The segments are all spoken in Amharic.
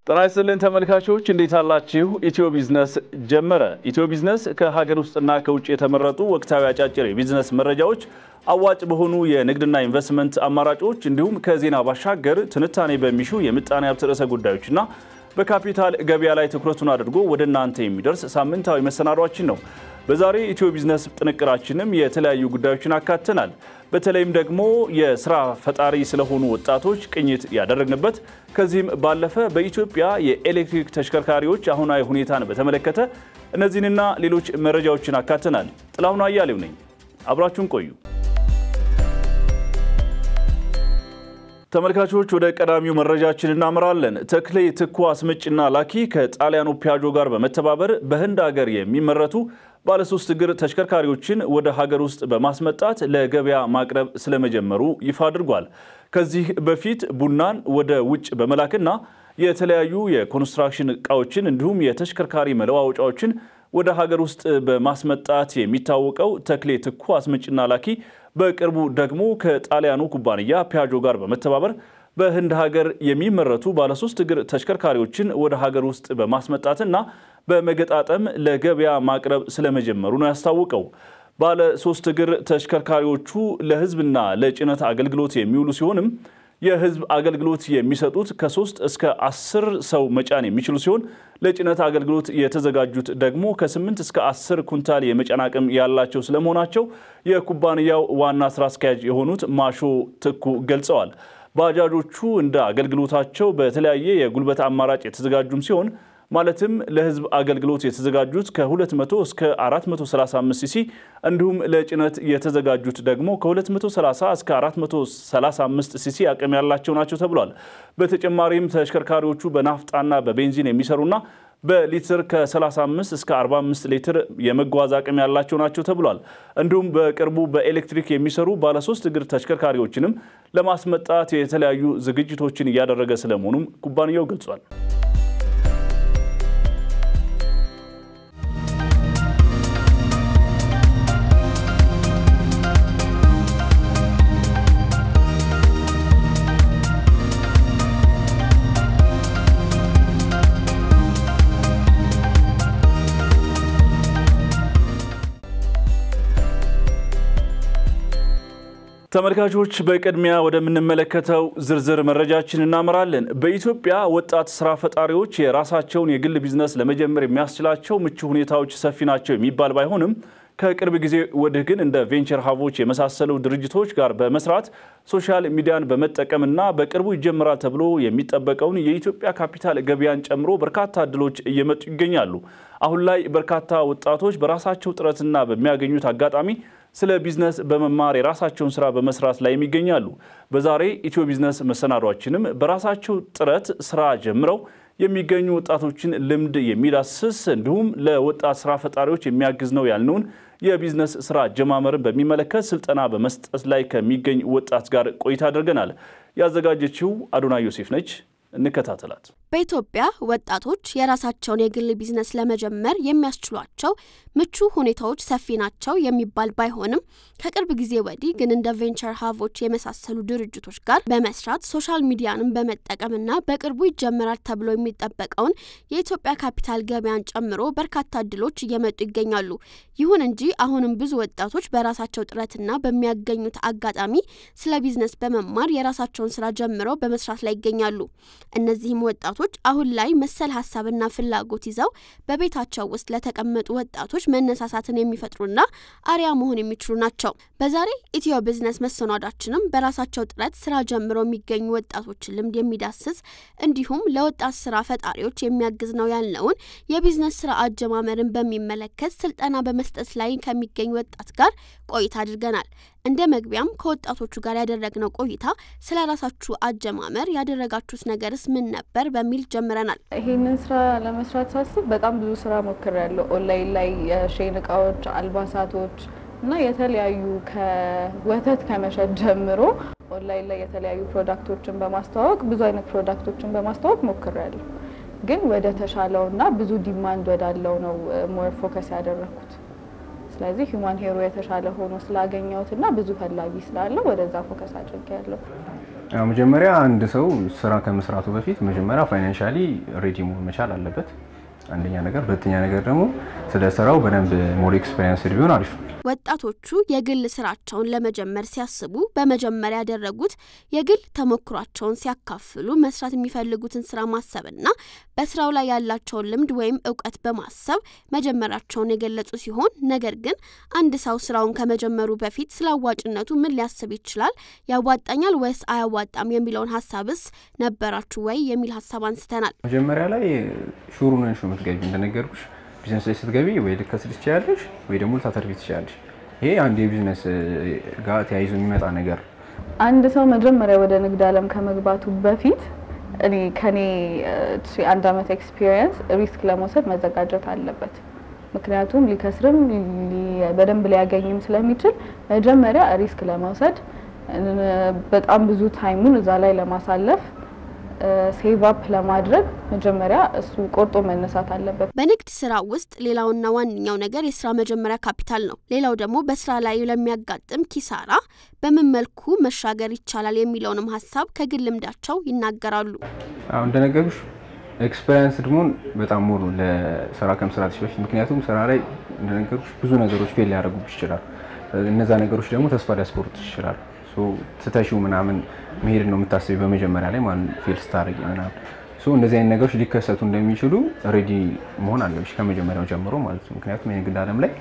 ጤና ይስጥልን ተመልካቾች እንዴት አላችሁ? ኢትዮ ቢዝነስ ጀመረ። ኢትዮ ቢዝነስ ከሀገር ውስጥና ከውጭ የተመረጡ ወቅታዊ አጫጭር የቢዝነስ መረጃዎች፣ አዋጭ በሆኑ የንግድና ኢንቨስትመንት አማራጮች እንዲሁም ከዜና ባሻገር ትንታኔ በሚሹ የምጣኔ ሀብት ርዕሰ ጉዳዮችና በካፒታል ገበያ ላይ ትኩረቱን አድርጎ ወደ እናንተ የሚደርስ ሳምንታዊ መሰናዷችን ነው። በዛሬ ኢትዮ ቢዝነስ ጥንቅራችንም የተለያዩ ጉዳዮችን አካተናል። በተለይም ደግሞ የስራ ፈጣሪ ስለሆኑ ወጣቶች ቅኝት ያደረግንበት ከዚህም ባለፈ በኢትዮጵያ የኤሌክትሪክ ተሽከርካሪዎች አሁናዊ ሁኔታን በተመለከተ እነዚህንና ሌሎች መረጃዎችን አካተናል። ጥላሁን አያሌው ነኝ። አብራችሁን ቆዩ። ተመልካቾች ወደ ቀዳሚው መረጃችን እናምራለን። ተክሌ ትኩ አስመጭና ላኪ ከጣሊያኑ ፒያጆ ጋር በመተባበር በህንድ ሀገር የሚመረቱ ባለሶስት እግር ተሽከርካሪዎችን ወደ ሀገር ውስጥ በማስመጣት ለገበያ ማቅረብ ስለመጀመሩ ይፋ አድርጓል። ከዚህ በፊት ቡናን ወደ ውጭ በመላክና የተለያዩ የኮንስትራክሽን እቃዎችን እንዲሁም የተሽከርካሪ መለዋወጫዎችን ወደ ሀገር ውስጥ በማስመጣት የሚታወቀው ተክሌ ትኩ አስመጭና ላኪ በቅርቡ ደግሞ ከጣሊያኑ ኩባንያ ፒያጆ ጋር በመተባበር በህንድ ሀገር የሚመረቱ ባለሶስት እግር ተሽከርካሪዎችን ወደ ሀገር ውስጥ በማስመጣትና በመገጣጠም ለገበያ ማቅረብ ስለመጀመሩ ነው ያስታወቀው። ባለ ሶስት እግር ተሽከርካሪዎቹ ለህዝብና ለጭነት አገልግሎት የሚውሉ ሲሆንም የህዝብ አገልግሎት የሚሰጡት ከሶስት እስከ አስር ሰው መጫን የሚችሉ ሲሆን ለጭነት አገልግሎት የተዘጋጁት ደግሞ ከስምንት እስከ አስር ኩንታል የመጫን አቅም ያላቸው ስለመሆናቸው የኩባንያው ዋና ስራ አስኪያጅ የሆኑት ማሾ ትኩ ገልጸዋል። ባጃጆቹ እንደ አገልግሎታቸው በተለያየ የጉልበት አማራጭ የተዘጋጁም ሲሆን ማለትም ለህዝብ አገልግሎት የተዘጋጁት ከ200 እስከ 435 ሲሲ እንዲሁም ለጭነት የተዘጋጁት ደግሞ ከ230 እስከ 435 ሲሲ አቅም ያላቸው ናቸው ተብሏል። በተጨማሪም ተሽከርካሪዎቹ በናፍጣና በቤንዚን የሚሰሩና በሊትር ከ35 እስከ 45 ሊትር የመጓዝ አቅም ያላቸው ናቸው ተብሏል። እንዲሁም በቅርቡ በኤሌክትሪክ የሚሰሩ ባለሶስት እግር ተሽከርካሪዎችንም ለማስመጣት የተለያዩ ዝግጅቶችን እያደረገ ስለመሆኑም ኩባንያው ገልጿል። ተመልካቾች በቅድሚያ ወደምንመለከተው ዝርዝር መረጃችን እናመራለን። በኢትዮጵያ ወጣት ስራ ፈጣሪዎች የራሳቸውን የግል ቢዝነስ ለመጀመር የሚያስችላቸው ምቹ ሁኔታዎች ሰፊ ናቸው የሚባል ባይሆንም ከቅርብ ጊዜ ወዲህ ግን እንደ ቬንቸር ሀቦች የመሳሰሉ ድርጅቶች ጋር በመስራት ሶሻል ሚዲያን በመጠቀምና በቅርቡ ይጀምራል ተብሎ የሚጠበቀውን የኢትዮጵያ ካፒታል ገበያን ጨምሮ በርካታ እድሎች እየመጡ ይገኛሉ። አሁን ላይ በርካታ ወጣቶች በራሳቸው ጥረትና በሚያገኙት አጋጣሚ ስለ ቢዝነስ በመማር የራሳቸውን ስራ በመስራት ላይ የሚገኛሉ። በዛሬ ኢትዮ ቢዝነስ መሰናዷችንም በራሳቸው ጥረት ስራ ጀምረው የሚገኙ ወጣቶችን ልምድ የሚዳስስ እንዲሁም ለወጣት ስራ ፈጣሪዎች የሚያግዝ ነው ያልነውን የቢዝነስ ስራ አጀማመርን በሚመለከት ስልጠና በመስጠት ላይ ከሚገኝ ወጣት ጋር ቆይታ አድርገናል። ያዘጋጀችው አዶና ዮሴፍ ነች። እንከታተላት። በኢትዮጵያ ወጣቶች የራሳቸውን የግል ቢዝነስ ለመጀመር የሚያስችሏቸው ምቹ ሁኔታዎች ሰፊ ናቸው የሚባል ባይሆንም ከቅርብ ጊዜ ወዲህ ግን እንደ ቬንቸር ሀቦች የመሳሰሉ ድርጅቶች ጋር በመስራት ሶሻል ሚዲያንም በመጠቀምና በቅርቡ ይጀመራል ተብሎ የሚጠበቀውን የኢትዮጵያ ካፒታል ገበያን ጨምሮ በርካታ እድሎች እየመጡ ይገኛሉ። ይሁን እንጂ አሁንም ብዙ ወጣቶች በራሳቸው ጥረትና በሚያገኙት አጋጣሚ ስለ ቢዝነስ በመማር የራሳቸውን ስራ ጀምረው በመስራት ላይ ይገኛሉ። እነዚህም ወጣቶች አሁን ላይ መሰል ሀሳብና ፍላጎት ይዘው በቤታቸው ውስጥ ለተቀመጡ ወጣቶች መነሳሳትን የሚፈጥሩና አርያ መሆን የሚችሉ ናቸው። በዛሬ ኢትዮ ቢዝነስ መሰናዷችንም በራሳቸው ጥረት ስራ ጀምረው የሚገኙ ወጣቶችን ልምድ የሚዳስስ እንዲሁም ለወጣት ስራ ፈጣሪዎች የሚያግዝ ነው ያልነውን የቢዝነስ ስራ አጀማመርን በሚመለከት ስልጠና በመስጠት ላይ ከሚገኝ ወጣት ጋር ቆይታ አድርገናል። እንደ መግቢያም ከወጣቶቹ ጋር ያደረግነው ቆይታ ስለ ራሳችሁ አጀማመር ያደረጋችሁት ነገርስ ምን ነበር በሚል ጀምረናል። ይሄንን ስራ ለመስራት ሳስብ በጣም ብዙ ስራ ሞክሬያለሁ። ኦንላይን ላይ የሼን እቃዎች፣ አልባሳቶች እና የተለያዩ ከወተት ከመሸጥ ጀምሮ ኦንላይን ላይ የተለያዩ ፕሮዳክቶችን በማስተዋወቅ ብዙ አይነት ፕሮዳክቶችን በማስተዋወቅ ሞክሬያለሁ። ግን ወደ ተሻለው እና ብዙ ዲማንድ ወዳለው ነው ሞር ፎከስ ያደረኩት። ስለዚህ ሂውማን ሄሮ የተሻለ ሆኖ ስላገኘሁት እና ብዙ ፈላጊ ስላለው ወደዛ ፎከስ አድርጌያለሁ። መጀመሪያ አንድ ሰው ስራ ከመስራቱ በፊት መጀመሪያ ፋይናንሻሊ ሬዲ መሆን መቻል አለበት። አንደኛ ነገር። ሁለተኛ ነገር ደግሞ ስለ ስራው በደንብ ሞር ኤክስፔሪንስ ቢሆን አሪፍ ነው። ወጣቶቹ የግል ስራቸውን ለመጀመር ሲያስቡ በመጀመሪያ ያደረጉት የግል ተሞክሯቸውን ሲያካፍሉ መስራት የሚፈልጉትን ስራ ማሰብና በስራው ላይ ያላቸውን ልምድ ወይም እውቀት በማሰብ መጀመራቸውን የገለጹ ሲሆን ነገር ግን አንድ ሰው ስራውን ከመጀመሩ በፊት ስለ አዋጭነቱ ምን ሊያስብ ይችላል? ያዋጣኛል ወይስ አያዋጣም የሚለውን ሀሳብስ ነበራችሁ ወይ የሚል ሀሳብ አንስተናል። መጀመሪያ ላይ ሹሩ ነን ሹ የምትገቢ እንደነገርኩሽ ቢዝነስ ላይ ስትገቢ ወይ ልከስር ትችላለሽ ወይ ደግሞ ልታተርፊ ትችላለሽ። ይሄ አንድ የቢዝነስ ጋር ተያይዞ የሚመጣ ነገር። አንድ ሰው መጀመሪያ ወደ ንግድ ዓለም ከመግባቱ በፊት እኔ ከኔ አንድ አመት ኤክስፒሪየንስ ሪስክ ለመውሰድ መዘጋጀት አለበት። ምክንያቱም ሊከስርም በደንብ ሊያገኝም ስለሚችል መጀመሪያ ሪስክ ለመውሰድ በጣም ብዙ ታይሙን እዛ ላይ ለማሳለፍ ሴቭ አፕ ለማድረግ መጀመሪያ እሱ ቆርጦ መነሳት አለበት። በንግድ ስራ ውስጥ ሌላውና ዋነኛው ነገር የስራ መጀመሪያ ካፒታል ነው። ሌላው ደግሞ በስራ ላይ ለሚያጋጥም ኪሳራ በምን መልኩ መሻገር ይቻላል የሚለውንም ሀሳብ ከግል ልምዳቸው ይናገራሉ። አሁን እንደነገሩሽ ኤክስፔሪንስ ድሞን በጣም ሙሉ ለስራ ከመስራትሽ በፊት ምክንያቱም ስራ ላይ እንደነገሩሽ ብዙ ነገሮች ፌል ሊያደርጉብሽ ይችላል። እነዛ ነገሮች ደግሞ ተስፋ ሊያስቆርጡሽ ይችላል። ስተሺው ምናምን መሄድ ነው የምታስቢ በመጀመሪያ ላይ ማለት ፌል ስታደርጊ ምናምን እንደዚህ አይነት ነገሮች ሊከሰቱ እንደሚችሉ ሬዲ መሆን አለብሽ ከመጀመሪያው ጀምሮ ማለት ነው። ምክንያቱም የንግድ ዓለም ላይ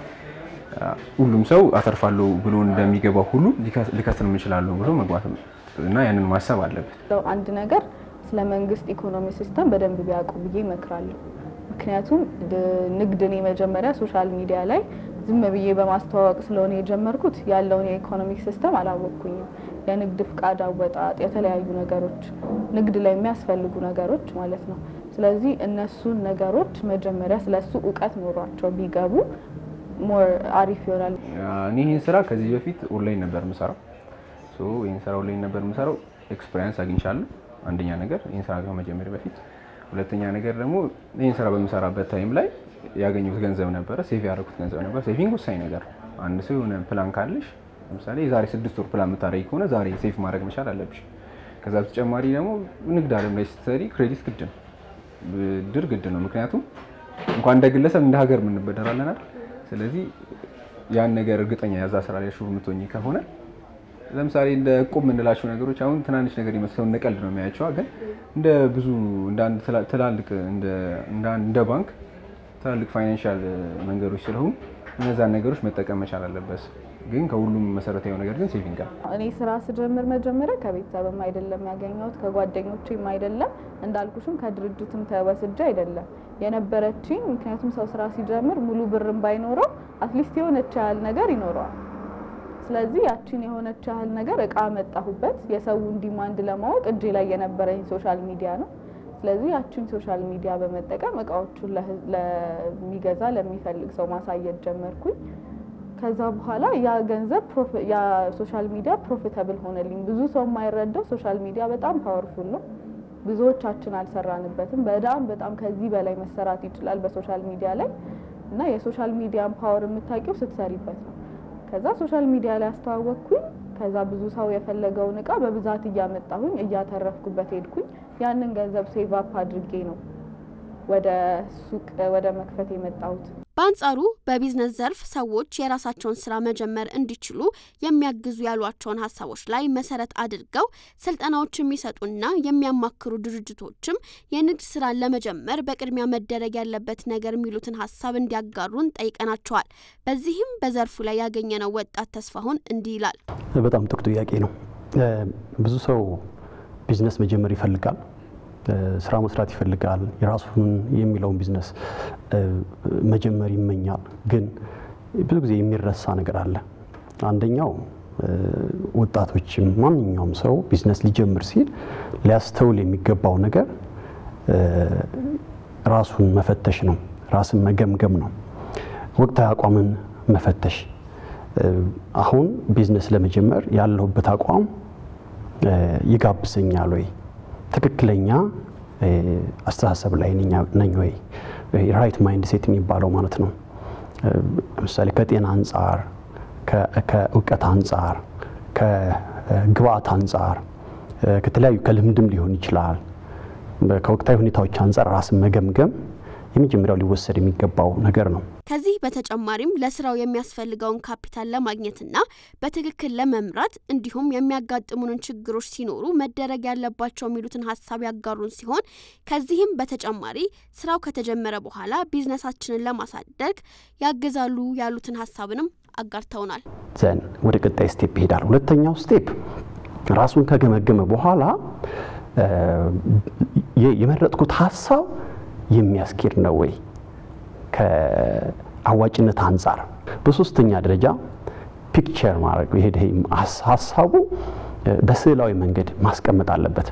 ሁሉም ሰው አተርፋለሁ ብሎ እንደሚገባው ሁሉ ሊከስር እችላለሁ ብሎ መግባት እና ያንን ማሰብ አለበት። አንድ ነገር ስለ መንግስት ኢኮኖሚ ሲስተም በደንብ ቢያውቁ ብዬ እመክራለሁ። ምክንያቱም ንግድ እኔ መጀመሪያ ሶሻል ሚዲያ ላይ ዝም ብዬ በማስተዋወቅ ስለሆነ የጀመርኩት ያለውን የኢኮኖሚክ ሲስተም አላወቅኩኝም። የንግድ ፍቃድ አወጣጥ፣ የተለያዩ ነገሮች ንግድ ላይ የሚያስፈልጉ ነገሮች ማለት ነው። ስለዚህ እነሱን ነገሮች መጀመሪያ ስለሱ እውቀት ኖሯቸው ቢገቡ ሞር አሪፍ ይሆናል። እኔ ይህን ስራ ከዚህ በፊት ኦንላይን ነበር የምሰራው። ይህን ስራ ኦንላይን ነበር የምሰራው። ኤክስፔሪንስ አግኝቻለሁ። አንደኛ ነገር ይህን ስራ ከመጀመሪያ በፊት ሁለተኛ ነገር ደግሞ ይህን ስራ በምሰራበት ታይም ላይ ያገኙት ገንዘብ ነበረ፣ ሴቭ ያደረጉት ገንዘብ ነበር። ሴቪንግ ወሳኝ ነገር። አንድ ሰው የሆነ ፕላን ካለሽ ለምሳሌ የዛሬ ስድስት ወር ፕላን የምታደርጊ ከሆነ ዛሬ ሴቭ ማድረግ መቻል አለብሽ። ከዛ በተጨማሪ ደግሞ ንግድ ዓለም ላይ ስትሰሪ ክሬዲት ግድ ነው፣ ብድር ግድ ነው። ምክንያቱም እንኳን እንደ ግለሰብ እንደ ሀገር የምንበደራለናል። ስለዚህ ያን ነገር እርግጠኛ ያዛ ስራ ላይ ሹር የምትሆኝ ከሆነ ለምሳሌ እንደ እቁብ የምንላቸው ነገሮች አሁን ትናንሽ ነገር ይመስለው እንደ ቀልድ ነው የሚያያቸው፣ ግን እንደ ብዙ እንደ አንድ ትላልቅ እንደ ባንክ ትላልቅ ፋይናንሻል መንገዶች ስለሆኑ እነዛን ነገሮች መጠቀም መቻል አለበት። ግን ከሁሉም መሰረታዊ ነገር ግን ሴቪንግ ነው። እኔ ስራ ስጀምር መጀመሪያ ከቤተሰብም አይደለም ያገኘሁት ከጓደኞችም አይደለም እንዳልኩሽም ከድርጅትም ተወስጄ አይደለም የነበረችኝ። ምክንያቱም ሰው ስራ ሲጀምር ሙሉ ብርም ባይኖረው አትሊስት የሆነች ያህል ነገር ይኖረዋል። ስለዚህ ያቺን የሆነች ያህል ነገር እቃ መጣሁበት የሰውን ዲማንድ ለማወቅ እጄ ላይ የነበረኝ ሶሻል ሚዲያ ነው። ስለዚህ ያቺን ሶሻል ሚዲያ በመጠቀም እቃዎቹን ለሚገዛ ለሚፈልግ ሰው ማሳየት ጀመርኩኝ። ከዛ በኋላ ያ ገንዘብ ያ ሶሻል ሚዲያ ፕሮፊታብል ሆነልኝ። ብዙ ሰው የማይረዳው ሶሻል ሚዲያ በጣም ፓወርፉል ነው። ብዙዎቻችን አልሰራንበትም። በጣም በጣም ከዚህ በላይ መሰራት ይችላል በሶሻል ሚዲያ ላይ እና የሶሻል ሚዲያን ፓወር የምታውቂው ስትሰሪበት ነው። ከዛ ሶሻል ሚዲያ ላይ አስተዋወቅኩኝ። ከዛ ብዙ ሰው የፈለገውን እቃ በብዛት እያመጣሁኝ እያተረፍኩበት ሄድኩኝ። ያንን ገንዘብ ሴቭ አፕ አድርጌ ነው ወደ ሱቅ ወደ መክፈት የመጣሁት። በአንጻሩ በቢዝነስ ዘርፍ ሰዎች የራሳቸውን ስራ መጀመር እንዲችሉ የሚያግዙ ያሏቸውን ሀሳቦች ላይ መሰረት አድርገው ስልጠናዎች የሚሰጡና የሚያማክሩ ድርጅቶችም የንግድ ስራን ለመጀመር በቅድሚያ መደረግ ያለበት ነገር የሚሉትን ሀሳብ እንዲያጋሩን ጠይቀናቸዋል። በዚህም በዘርፉ ላይ ያገኘነው ወጣት ተስፋሁን እንዲህ ይላል። በጣም ጥሩ ጥያቄ ነው። ብዙ ሰው ቢዝነስ መጀመር ይፈልጋል ስራ መስራት ይፈልጋል። የራሱን የሚለውን ቢዝነስ መጀመር ይመኛል። ግን ብዙ ጊዜ የሚረሳ ነገር አለ። አንደኛው ወጣቶችም ማንኛውም ሰው ቢዝነስ ሊጀምር ሲል ሊያስተውል የሚገባው ነገር ራሱን መፈተሽ ነው። ራስን መገምገም ነው። ወቅታዊ አቋምን መፈተሽ። አሁን ቢዝነስ ለመጀመር ያለሁበት አቋም ይጋብዘኛል ወይ ትክክለኛ አስተሳሰብ ላይ ነኝ ወይ? ራይት ማይንድ ሴት የሚባለው ማለት ነው። ለምሳሌ ከጤና አንጻር፣ ከእውቀት አንጻር፣ ከግብአት አንጻር ከተለያዩ ከልምድም ሊሆን ይችላል። ከወቅታዊ ሁኔታዎች አንጻር ራስን መገምገም የመጀመሪያው ሊወሰድ የሚገባው ነገር ነው። ከዚህ በተጨማሪም ለስራው የሚያስፈልገውን ካፒታል ለማግኘትና በትክክል ለመምራት እንዲሁም የሚያጋጥሙንን ችግሮች ሲኖሩ መደረግ ያለባቸው የሚሉትን ሀሳብ ያጋሩን ሲሆን ከዚህም በተጨማሪ ስራው ከተጀመረ በኋላ ቢዝነሳችንን ለማሳደግ ያግዛሉ ያሉትን ሀሳብንም አጋርተውናል። ዘን ወደ ቀጣይ ስቴፕ ይሄዳል። ሁለተኛው ስቴፕ ራሱን ከገመገመ በኋላ የመረጥኩት ሀሳብ የሚያስኬድ ነው ወይ ከአዋጭነት አንጻር። በሶስተኛ ደረጃ ፒክቸር ማድረግ ይሄ ሀሳቡ በስዕላዊ መንገድ ማስቀመጥ አለበት።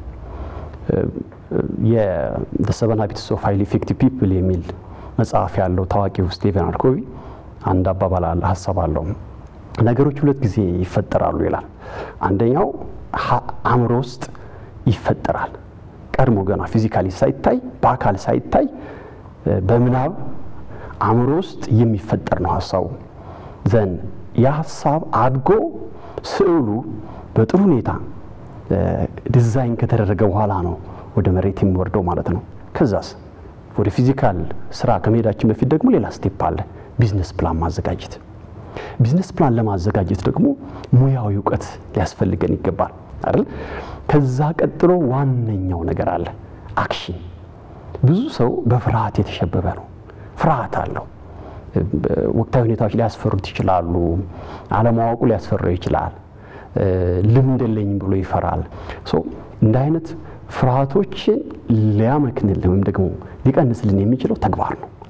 የሰቨን ሃቢትስ ኦፍ ሃይሊ ኢፌክቲቭ ፒፕል የሚል መጽሐፍ ያለው ታዋቂው ስቲቨን አርኮቪ አንድ አባባል አለ ሀሳብ አለው። ነገሮች ሁለት ጊዜ ይፈጠራሉ ይላል። አንደኛው አእምሮ ውስጥ ይፈጠራል ቀድሞ ገና ፊዚካሊ ሳይታይ በአካል ሳይታይ በምናብ አእምሮ ውስጥ የሚፈጠር ነው ሀሳቡ። ዘን ያ ሀሳብ አድጎ ስዕሉ በጥሩ ሁኔታ ዲዛይን ከተደረገ በኋላ ነው ወደ መሬት የሚወርደው ማለት ነው። ከዛስ ወደ ፊዚካል ስራ ከመሄዳችን በፊት ደግሞ ሌላ ስቴፕ አለ፣ ቢዝነስ ፕላን ማዘጋጀት። ቢዝነስ ፕላን ለማዘጋጀት ደግሞ ሙያዊ እውቀት ሊያስፈልገን ይገባል አይደል? ከዛ ቀጥሎ ዋነኛው ነገር አለ፣ አክሽን። ብዙ ሰው በፍርሃት የተሸበበ ነው። ፍርሃት አለው። ወቅታዊ ሁኔታዎች ሊያስፈሩት ይችላሉ። አለማወቁ ሊያስፈራው ይችላል። ልምድ የለኝም ብሎ ይፈራል። እንደ አይነት ፍርሃቶችን ሊያመክንልን ወይም ደግሞ ሊቀንስልን የሚችለው ተግባር ነው፣